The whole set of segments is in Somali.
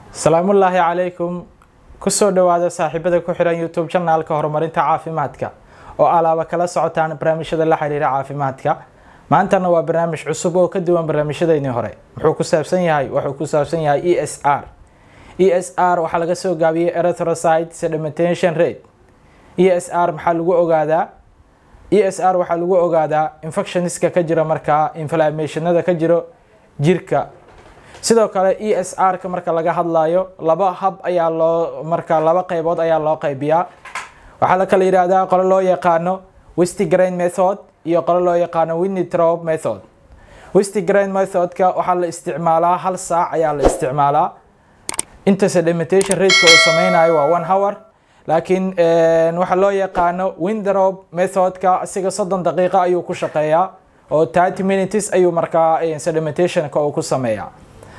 salaamullaahi calaykum kusoo dhowaada saaxiibada ku xihan youtube janaalka horumarinta caafimaadka oo alaaba kala socotaan barnaamijyada la xiriira caafimaadka maantana waa barnaamij cusub oo ka duwan barnaamijyadeynii hore muxuu ku saabsan yahay wuxuu ku saabsan yahay e s r e s r waxaa laga soo gaabiyey erythrocyte sedimentation rate e s r maxaa lagu ogaadaa e s r waxaa lagu ogaadaa infectioniska ka jira markaa inflammationada ka jiro jirka sidoo kale e s r ka marka laga hadlayo laba hab ayaa loo marka laba qeybood ayaa loo qeybiyaa waxaa la kala yihahdaa qolo loo yaqaano westigrain method iyo qolo loo yaqaano winnitrop method westigrain methodka waxaa la isticmaalaa hal saac ayaa la isticmaalaa inta sedimentation rateka uu sameynayo waa one hour laakiin waxaa loo yaqaano windrop methodka isiga soddon daqiiqa ayuu ku shaqeeyaa oo thirty minutes ayuu markaa sedimentationka uu ku sameeyaa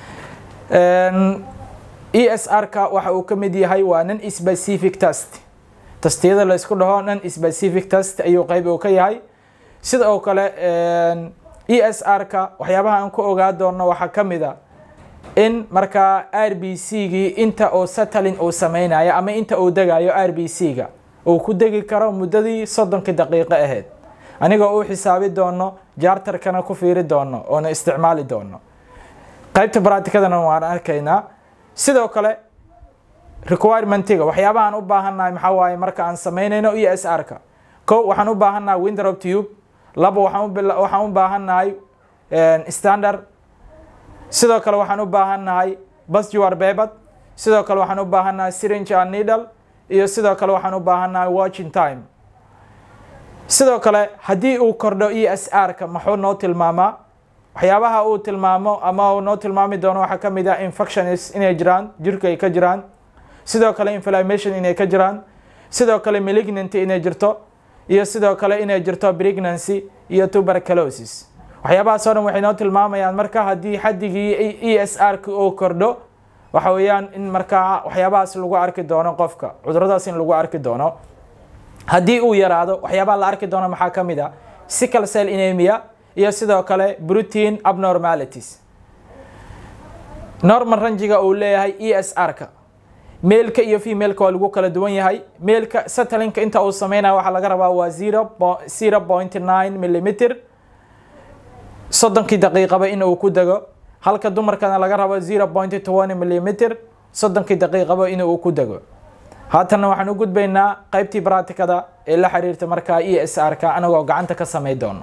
e s r ka waxa uu ka mid yahay waa non specific test tastiyada la isku dhaho non specific test ayuu qeyb uu ka yahay sida oo kale e s r ka waxyaabaha aan ku ogaa doono waxaa ka mid a in markaa r b c gii inta uu satalin uu sameynayo ama inta uu degayo r b c ga uu ku degi karo muddadii soddonkii daqiiqo ahayd anigoo u xisaabi doono jaartarkana ku fiiri doono oona isticmaali doono qaybta bracticadana waan arkaynaa sidoo kale requirementiga waxyaabahaan u baahannahay maxaa waaye marka aan sameynayno e s r ka ko waxaan u baahannahay windrop tube labo waxaan u baahannahay standard sidoo kale waxaan u baahannahay basjuar bebad sidoo kale waxaan u baahannahay syringe and needle iyo sidoo kale waxaan u baahannahay watching time sidoo kale haddii uu kordho e s r ka maxuu noo tilmaamaa waxyaabaha uu tilmaamo ama uu noo tilmaami doono waxaa ka mid ah infections inay jiraan jirka ay ka jiraan sidoo kale inflammation inay ka jiraan sidoo kale malignanty inay jirto iyo sidoo kale inay jirto pregnancy iyo tuberculosis waxyaabahaas oo dhan waxay noo tilmaamayaan marka haddii xaddigii e s r ka uu kordho waxa weeyaan in markaa waxyaabahaas lagu arki doono qofka cuduradaas in lagu arki doono haddii uu yaraado waxyaabaha la arki doono maxaa ka mid a sickle cell inemia iyo sidoo kale protein abnormalities normal rangiga uu leeyahay e s r ka meelka iyo femaleka waa lagu kala duwan yahay meelka satalinka inta uu sameynayo waxaa laga rabaa waa zero point nine millimeter soddonkii daqiiqaba in uu ku dego halka dumarkana laga rabo zero point twenty millimeter soddonkii daqiiqaba in uu ku dego haatanna waxaan u gudbaynaa qeybtii bracticada ee la xiriirta markaa e s r ka anagoo gacanta ka samey doono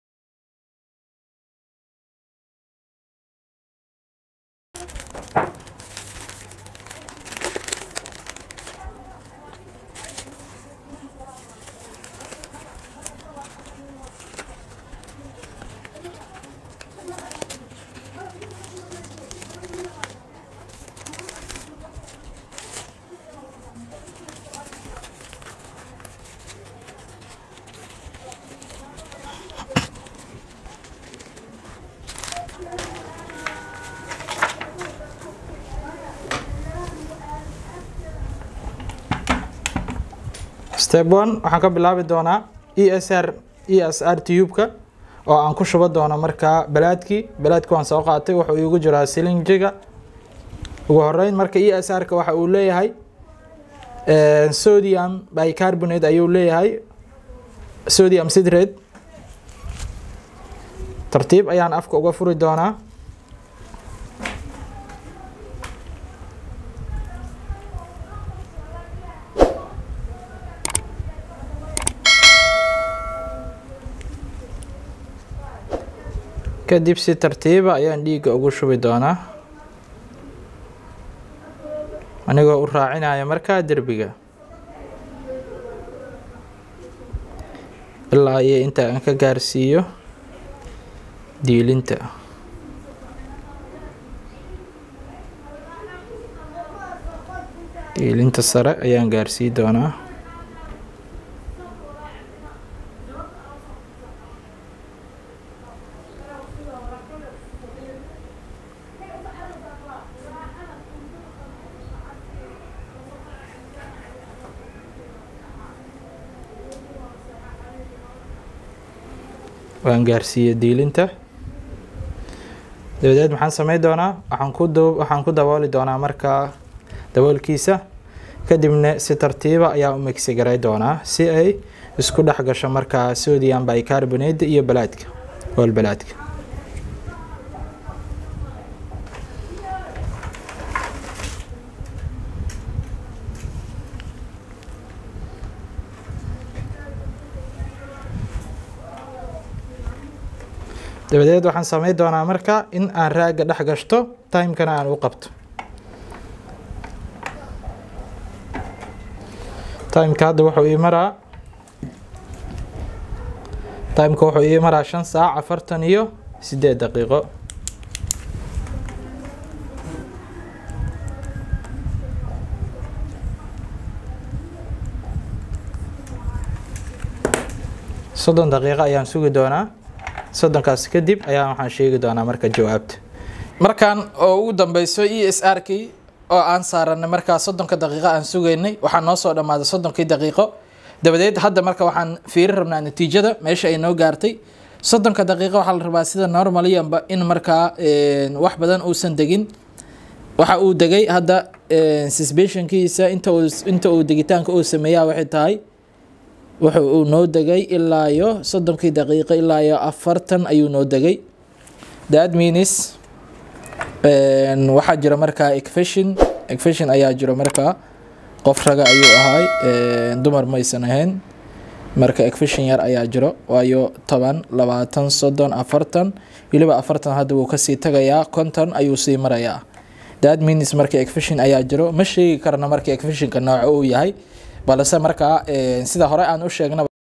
step one waxaan ka bilaabi doonaa e s r e s r tubeka oo aan ku shubo doono markaa balaadkii balaadki waan soo qaatay wuxuu iigu jiraa silinjiga ugu horeyn marka e s r ka waxa uu leeyahay sodium bicarbonate ayuu leeyahay sodium citrate tartiib ayaan afka uga furi doonaa kadib si tartiiba ayaan dhiigga ugu shubi doonaa anigoo u raacinaya markaa derbiga ilaa iyo inta aan ka gaarsiiyo diilinta diilinta sare ayaan gaarsii doonaa waan gaarsiiyey diilinta dabadeed maxaan sameyn doonaa waxaan ku dab waxaan ku dabooli doonaa markaa daboolkiisa kadibna si tartiiba ayaa u migsi garay doonaa si ay isku dhex gasho markaa sodium bicarbonate iyo balaadka ool balaadka dabadeed waxaan sameyn doonaa marka in aan raaga dhex gashto timekana aan u qabto timeka hadda wuxuu ii maraa timeka wuxuu ii maraa shan saac afartan iyo sideed daqiiqo soddon daqiiqo ayaan sugi doonaa soddonkaas kadib ayaa waxaan sheegi doonaa marka jawaabta markan oo ugu dambeyso e s r kii oo aan saaranay markaa soddonka daqiiqo aan sugaynay waxaa noo soo dhammaaday soddonkii daqiiqo dabadeed hadda marka waxaan fiiri rabnaa natiijada meesha ay noo gaartay soddonka daqiiqo waxaa la rabaa sida normaliyanba in markaa wax badan uusan degin waxa uu degay hadda suspensionkiisa inta uu inta uu degitaanka uu sameeyaa waxay tahay wuxa uu noo degay ilaa iyo soddonkii daqiiqo ilaa iyo afartan ayuu noo degay that means waxaa jira markaa ecfeshin ecfeshin ayaa jiro markaa qof raga ayuu ahay dumar maysan ahayn marka ecfeshin yar ayaa jiro waayo toban labaatan soddon afartan weliba afartan hadda wuu kasii tagayaa konton ayuu sii marayaa that means marka ecfeshin ayaa jiro ma sheegi karna marka ecfeshinka nooca uu yahay balse markaa sida hore aan u sheegnaba